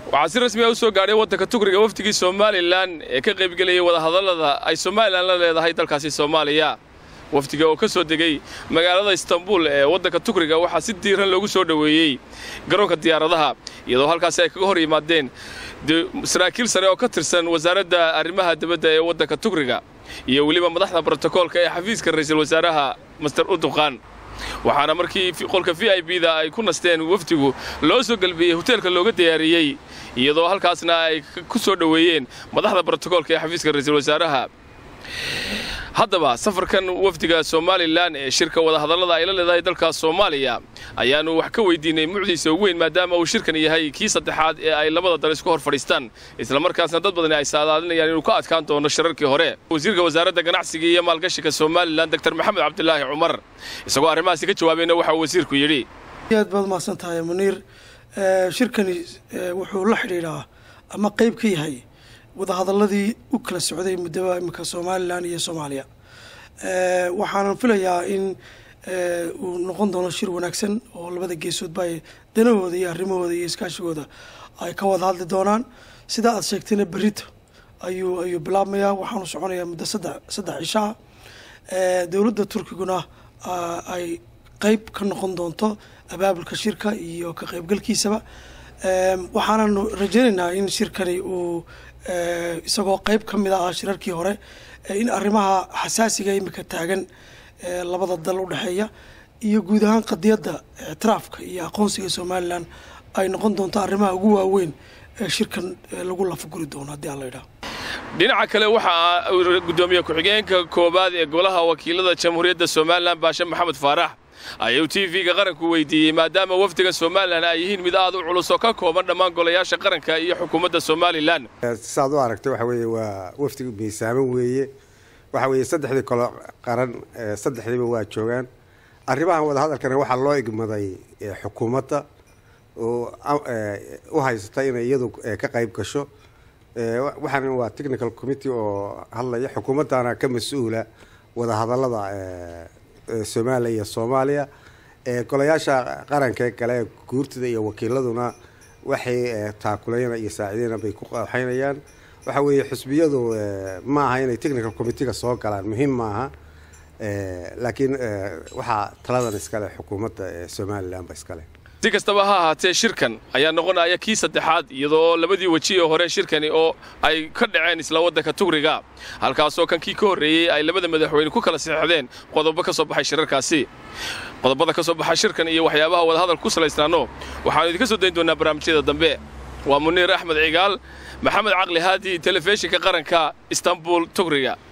waxaa si rasmi ah u soo gaadhay waddanka tugriga wafdigii somalilan ee ka qaybgelayay wadahadallada ay somalilan la leedahay dalkaasi soomaaliya wafdiga oo ka soo degay magaalada istanbul ee waddanka tugriga waxaa si diiran loogu soo dhoweeyey garoonka diyaaradaha iyadoo halkaasi ay kaga hor yimaadeen saraakiil sare oo ka tirsan wasaaradda arrimaha dibadda ee waddanka tugriga iyo weliba madaxda brotokoolka ee xafiiska ra'iisul wasaaraha master urduqan waxaana markii qolka v i b da ay ku nasteen wafdigu loo soo gelbiyey hoteelka looga diyaariyey iyadoo halkaasna ay ku soo dhoweeyeen madaxda brotokoolka ee xafiiska ra'iisul wasaaraha haddaba safarkan wafdiga somalilan ee shirka wadahadallada ay la leedahay dalka soomaaliya ayaannu wax ka weydiinay mucdiisa ugu weyn maadaama uu shirkan yahay kii saddexaad ee ay labada dal isku hor fadhiistaan islamarkaasna dad badani ay saadaalinayaan inuu ka adkaan doono shirarkii hore wasiirka wasaaradda ganacsiga iyo maalgashiga somalilan doktor maxamed cabdilaahi cumar isagoo arrimahaasi ka jawaabayna waxa uu wasiirku yidhi aad baad mahadsan tahay muniir shirkani wuxuu la xidhiidhaa ama qayb ka yahay wadahadaladii u kala socday muddaba imika somalilan iyo soomaaliya waxaanan filayaa in uu noqon doono shir wanaagsan oo labada geesoodba ay danahooda iyo arrimahooda iyo iskaashigooda ay ka wada hadli doonaan sidaa aad sheegtayna berito ayuu ayuu bilaabmayaa waxaanu soconayaa muddo saddex saddex cishaa dowladda turkiguna ay qeyb ka noqon doonto abaabulka shirka iyo ka qeybgalkiisaba waxaananu rajaynaynaa in shirkani uu isagoo qeyb ka mid ah shirarkii hore in arrimaha xasaasiga imika taagan labada dal u dhexeeya iyo guud ahaan qadiyadda ictiraafka iyo aqoonsiga somalilan ay noqon doonto arrimaha ugu waaweyn ee shirkan lagu lafaguri doono haddii aan la idhaho dhinaca kale waxaa gudoomiye ku-xigeenka koowaad ee golaha wakiilada jamhuuriyadda somalilan baashe maxamed faarax ayuu t v-ga qaranku weydiiyey maadaama wafdiga somalilan ay yihiin mid aad u culus oo ka kooban dhammaan golayaasha qaranka iyo xukuumadda somalilan saad u aragtay waxa weeye waa wafdiga miisaaman weeye waxa weeye saddexdii kolo qaran saddexdiiba waa joogaan arrimahan wadahadalkana waxaa loo igmaday xukuumadda oo u haysata inay iyadu ka qayb gasho waxaana waa technical committee oo hadlaya xukuumaddana ka mas-uula wadahadallada somaliya iyo soomaaliya golayaasha qaranka kale guurtida iyo wakiiladuna waxay taakulayna iyo saaciideyna bay ku qaxaynayaan waxa weeye xusbiyadu ma aha inay technical committeega soo galaan muhiim maaha laakiin waxaa taladan iskale xukuumadda somalilanba iskale si kastaba ha ahaatee shirkan ayaa noqonaya kii saddexaad iyadoo labadii weji ee hore shirkani oo ay ka dhaceen isla waddanka tugriga halkaasoo kan kii ka horreeyey ay labada madaxweyne ku kala saxeixdeen qodobo ka soo baxay shirarkaasi qodobada ka soo baxay shirkan iyo waxyaabaha wadahadalka ku salaystaano waxaanu idinka soo dayn doonaa barnaamijyada dambe waa muniir axmed cigaal maxamed caqli haadi telefishinka qaranka istanbul tugriga